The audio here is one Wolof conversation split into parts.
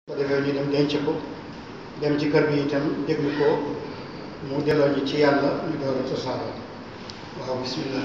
ko defee ñu dem denc ko dem ci kër gi itam déglu ko mu delloo ñu ci yàlla ñu door a tasaaroo waaw bismillah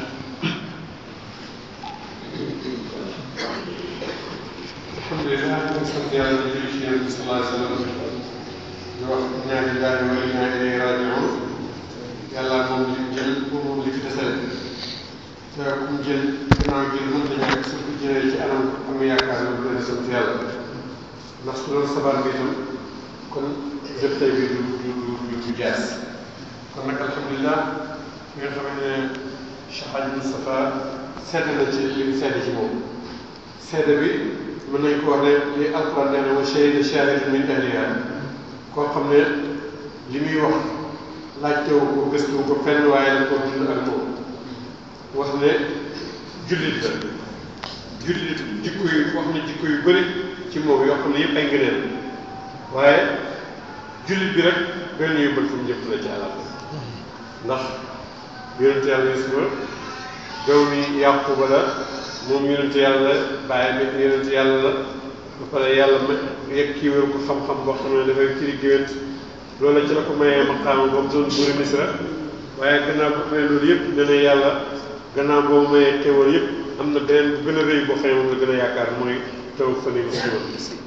alhamdulilah ñu ngi sant yàlla di julli ci yonent bi sallallahu alayhi wa sallam di wax inna lillahi wa inna ilayhi raji'un yàlla moom li mu jël moom li fi desale te ku mu jël gannaaw jël mën na ñàkk su ko jëlee ci anam am yaakaar ne bu leen sant yàlla ndax su doon sabar bi itam kon jëf tey bi du du du du jaas kon nag alhamdulilah nga xam ne Cheikh Hadji Moustapha sedd na ci li mu sedd ci moom sedd bi mën nañ ko wax ne li alquran nee na wa shahida shahidun min ahliha koo xam ne li muy wax laajtewu ko gëstuwu ko fenn waaye la ko dund ak moom wax ne jullit la jullit jikko yu wax ne jikko yu bëri ci moom yoo xam ne yëpp ay ngëneel waaye jullit bi rek benn yóbbal fu mu jëm la ci àllal ndax yonente yàlla Yuusufa doomi Yaquba la moom yonente yàlla bàyyi mi yonente yàlla la ba pare yàlla ma yegg kii wér ko xam-xam boo xam ne dafay firi géwént loolu la ci la ko mayee maqaama boobu doon buuri Misra waaye gannaaw bu amee loolu yëpp ne ne yàlla gannaaw boobu mayee xéwal yëpp am na beneen bu gën a rëy boo xam ne moom la gën a yaakaar mooy taw fani muslima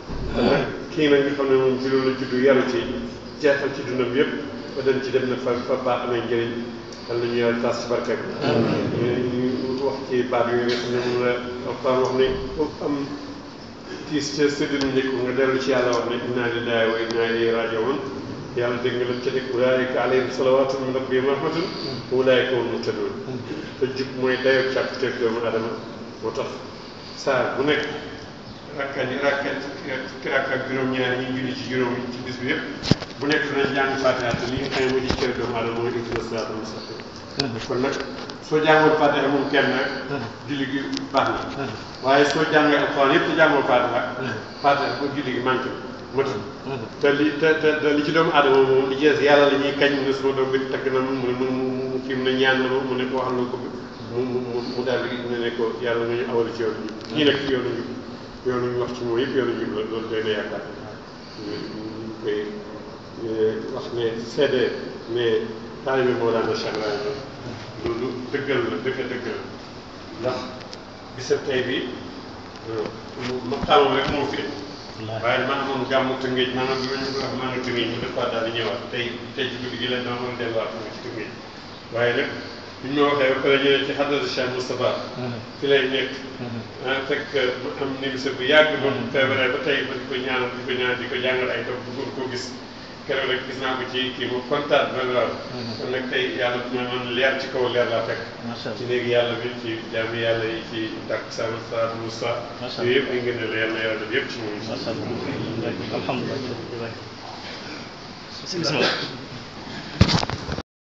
kii nag nga xam ne moom ci loolu la juddu yaru ci jeexal ci dundam yëpp ba dem ci dem na fa fa baax amee njëriñ yàlla nañu yàlla tas ci barke ñu wax ci baat yooyu nga xam ne moom la alquran wax ne am tiis ca séddinu njëkk nga dellu ci yàlla wax ne inna lillahi wa inna ilayhi raji'un yàlla dégg nga lam ca teg ulaayika alayhim salawaatun min rabbihim rahmatun wa ulaayika hum muhtadun te jub mooy dayoo càkkuteef doomu adama moo tax saa bu nekk rakka ñi rakka fukki rakka ak juróom-ñaar ñi julli ci juróom ci bis bi yëpp bu nekk dinañ jàng fatiha te li nga xam ne moo ci cër doomu adama mooy ihdina siraatal mustaqim kon nag soo jàngoon fatiha moom kenn rek julli gi baax na waaye soo jàngee alxuraan yëpp te jàngoo fatiha fatiha ba julli gi manqué matul te li te te te li ci doomu aadama moom li ci des yàlla la ñuy kañ mu ne suma doom bi tagg na mu mu mu mu kii mu ne ñaan na ma mu ne ko wax na ko mu mu mu daal di ne ne ko yàlla nga ñu awal ci yoonu njub ñii nag ci yoonu njub yoonu ñu wax ci moom yëpp yoonu njub la loolu doy na yaakaar ñu ñu koy wax ne seede mais taalibe Mawlana Cheikh Ibrahima loolu dëggal la dëgg dëggal ndax bisab tey bi maqaamam rek moo fi waaye man moom gàmmu tëngéej maanaam bi ma ñu ko wax maa ngi tëngéej ñu def daal di ñëwaat tey tey ci guddi gi leen dama mën delluwaat mu ci tëngéej waaye nag bi ñu ma waxee ba pare ñu ne ci xadratu Cheikh Moustapha fi lay nekk ah fekk mu am nimisa bu yàgg ba mu feebaree ba tey ba di ko ñaanal di ko ñaanal di ko jàngal ay doom bëggoon koo gis keroog rek gis naa ko ci kii mu kontaan ba waaw kon nag tey yàlla ma man leer ci kaw leer laa fekk ci léegi yàlla bi ci jaami yàlla yi ci dàkk sa sa Moussa yooyu yëpp ay ngeen la yàlla yàlla def yëpp ci moom alhamdulilah bismillah